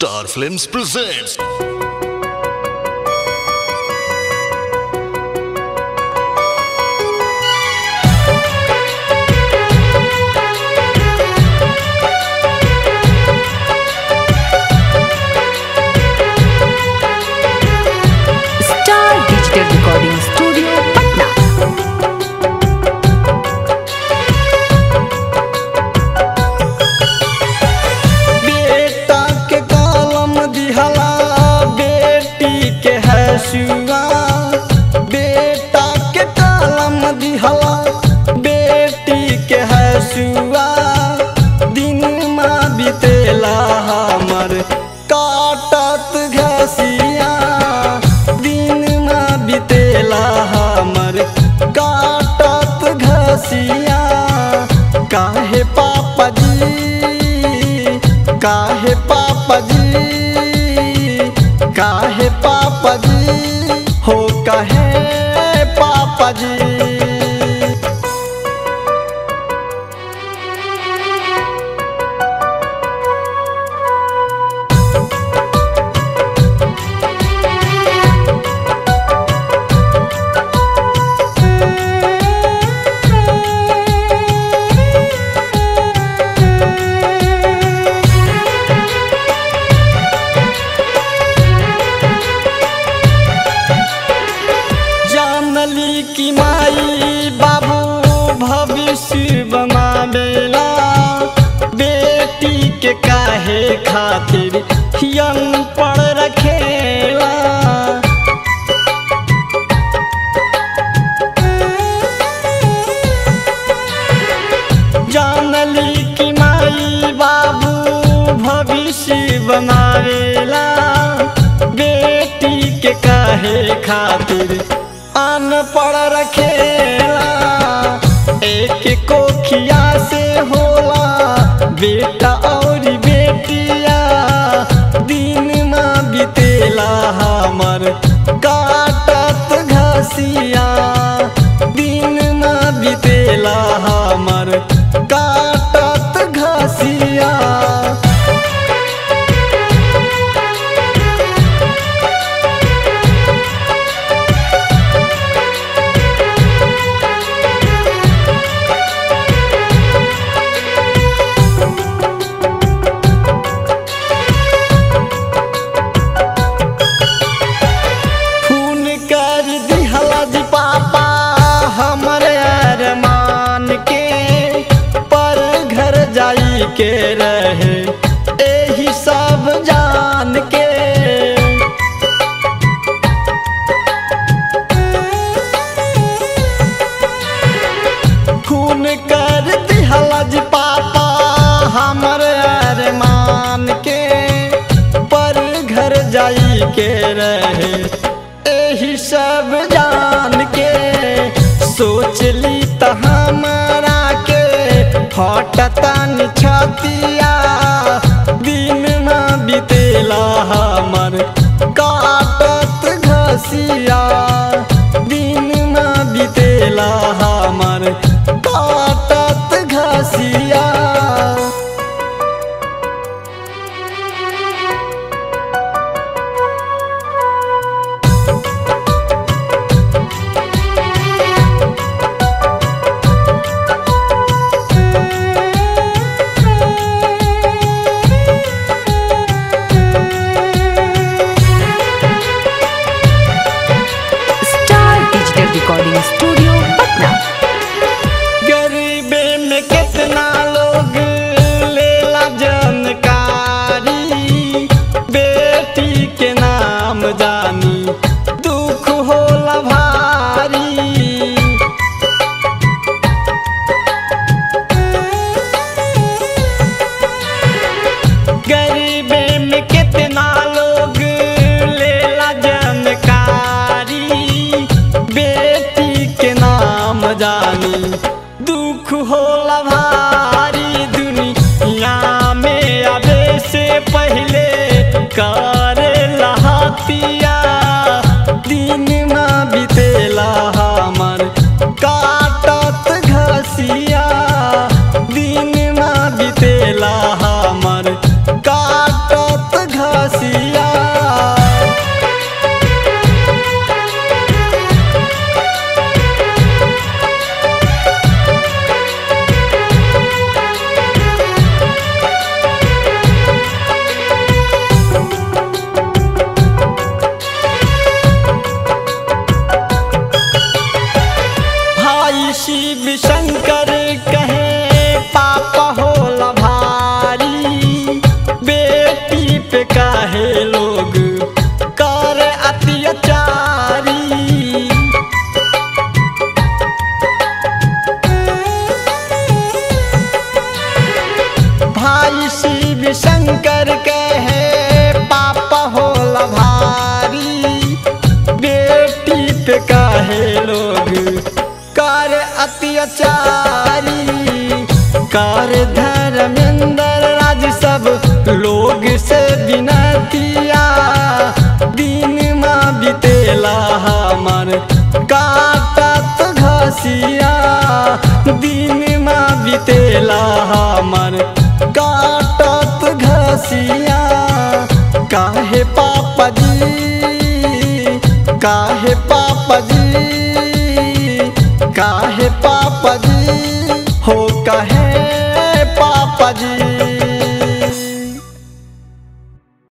Star Films presents star digital recording studio Patna बेटा के कलम दिहला बेटी के हसुआ बेटा के कलम दिहला बेटी के हसुआ दिन माँ बितेला हमर काटत घसिया दिन माँ बितेला हमर काटत घसिया काहे पापा जी काहे पापा जी काहे पापा जी हो काहे पापा जी जानली की माई बाबू भविष्य बनावेला बेटी के काहे खातिर हियन पड़ रखेला जानली की माई बाबू भविष्य बनावेला बेटी के काहे खातिर अनपढ़ रखेला एक कोखिया से होला बेटा और बेटिया दिन माँ बितेला हमर काटत घसिया दिन माँ बितेला हमर काटत घसिया खून कर दिहला जी पापा हमरे अरमान के पर घर जाई के रहे एही सब जान के खून कर दिहला जी पापा हमरे अरमान के पर घर जाई के रहे एही सब जान के सोचली त हमारा के फटतन छतिया दिन में बितेला हमर काटत घसिया दिन में बितेला हमर काटत घसिया star digital recording studio Patna गरीबे में कितना लोग लेला जानकारी बेटी के नाम जानी दुख होला भारी गरीबे में कितना लोग लेला जानकारी बेटी के नाम जानी दुख होला भारी दुनिया में आवे से पहले कर लहतिया दिन में बितेला हमर काटत घसिया दिन में बितेला हमर काटत घर पे काहे लोग कर अत्याचारी भाई शिव शंकर के है पापा होला भारी बेटी पे काहे लोग कर अत्याचारी कर धर्मेंद्र राज सब लोग से बिनतिया दिन माँ बितेला हमर काटत घसिया दिन माँ बितेला हमर काटत घसिया काहे पापा जी काहे पापा जी